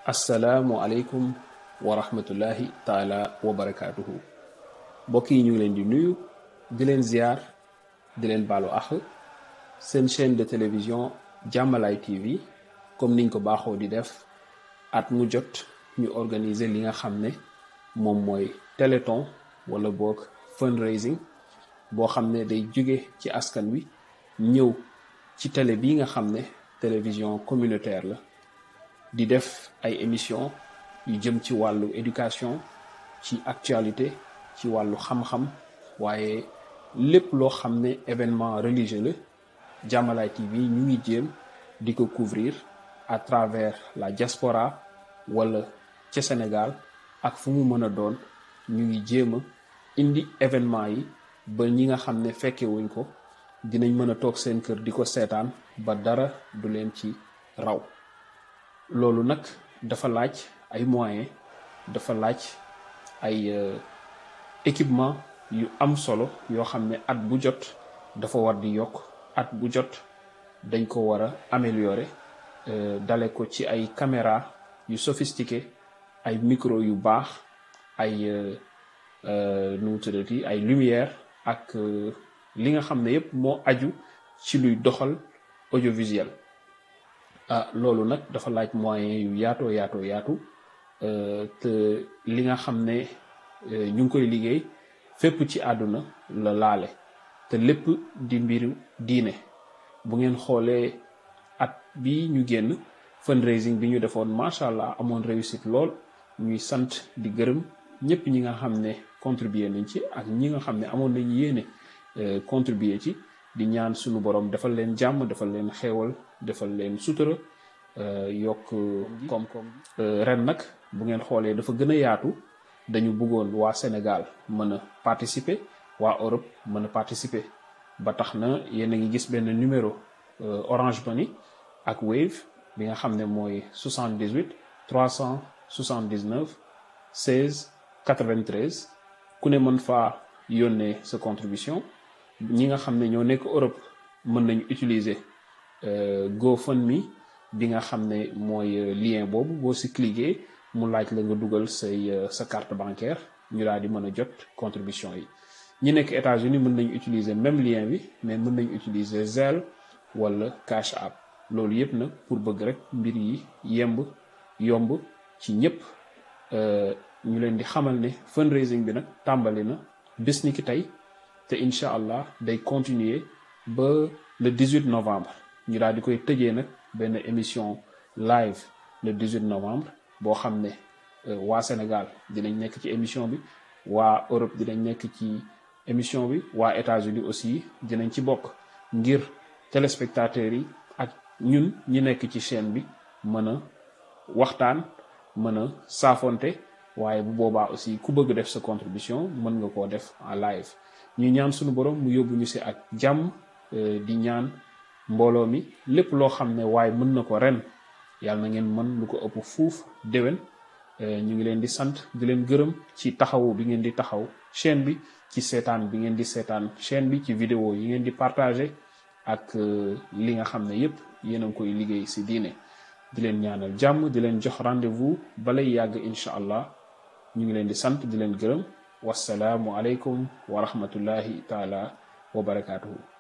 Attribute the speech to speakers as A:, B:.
A: assalaamu aleykum wa rahmatullahi taala wa barakaatuhu mbokk yi ñu ngi leen di nuyu di leen ziar di leen baalu ax seen chaîne de télévision jàmmalaay TV comme niñ ko baaxoo di def at mu jot ñu organiser li nga xam ne moom mooy téléthon wala boog fundraising boo xam ne day jóge ci askan wi ñëw ci télé bii nga xam ne télévision communautaire la di def ay émission yu jëm ci wàllu éducation ci actualité ci wàllu xam-xam waaye lépp loo xam ne événement religieux la Jàmmalaay TV ñu ngi jéem di ko couvrir à travers la diaspora wala ca Sénégal ak fu mu mën a doon ñu ngi jéem a indi événement yi ba ñi nga xam ne fekke wuñ ko dinañ mën a toog seen kër di ko seetaan ba dara du leen ci raw loolu nag dafa laaj ay moyens dafa laaj ay équipement yu am solo yoo xam ne at bu jot dafa war di yokk at bu jot dañ ko war a améliorer dale ko ci ay caméra yu sophistiqué ay micro yu baax ay nu mu tuddati ay lumière ak li nga xam ne yépp moo aju ci luy doxal audiovisuel ah loolu nag dafa laaj moyen yu yaatoo yaatoo yaatu te li nga xam ne ñu ngi koy liggéey fépp ci àdduna la laale te lépp di mbiru diine bu ngeen xoolee at bi ñu génn fundraising bi ñu defoon macha allah amoon réussite lool ñuy sant di gërëm ñëpp ñi nga xam ne contribuer nañ ci ak ñi nga xam ne amoon nañ yéene contribuer ci di ñaan suñu borom defal leen jàmm defal leen xéewal defal leen sutura yokk koom-koom ren nag bu ngeen xoolee dafa gën a yaatu dañu bëggoon waa Sénégal mën a participer waa Europe mën a participer ba tax na yéen a ngi gis benn numéro Orange Money ak Wave bi nga xam ne mooy 78 379 16 93 ku ne mën faa yónnee sa contribution ñi nga xam ne ñoo nekk Europe mën nañu utiliser GoFundMe bi nga xam ne mooy lien boobu boo si cliquer mu laaj la nga dugal say sa carte bancaire ñu daal di mën a jot contribution yi ñi nekk États-Unis mën nañu utiliser même lien bi mais mën nañu utiliser Zelle wala Cash App loolu yépp nag pour bëgg rek mbir yi yemb yomb ci ñépp ñu leen di xamal ne fundraising bi nag tàmbali na bés ni ki tey te incha allah day continuer ba le 18 novembre ñu daal di koy tëjee nag benn émission live le 18 novembre boo xam ne waa Sénégal dinañ nekk ci émission bi waa Europe dinañ nekk ci émission bi waa États-Unis aussi dinañ ci bokk ngir téléspectateurs yi ak ñun ñi nekk ci chaîne bi mën a waxtaan mën a saafonte waaye bu boobaa aussi ku bëgg def sa contribution mën nga koo def en live ñu ñaan suñu borom mu yóbbu ñu si ak jàmm di ñaan mbooloo mi lépp loo xam ne waaye mën na ko ren yàlla na ngeen mën lu ko ëpp fuuf déwén ñu ngi leen di sant di leen gërëm ci taxawu bi ngeen di taxaw chaîne bi ci seetaan bi ngeen di seetaan chaîne bi ci vidéo yi ngeen di partager ak li nga xam ne yépp yéen a ngi koy liggéey si diine di leen ñaanal jàmm di leen jox rendez-vous balay yàgg incha allah ñu ngi leen di sant di leen gërëm wasalaamu aleykum wa rahmatullahi taala wa barakaatuhu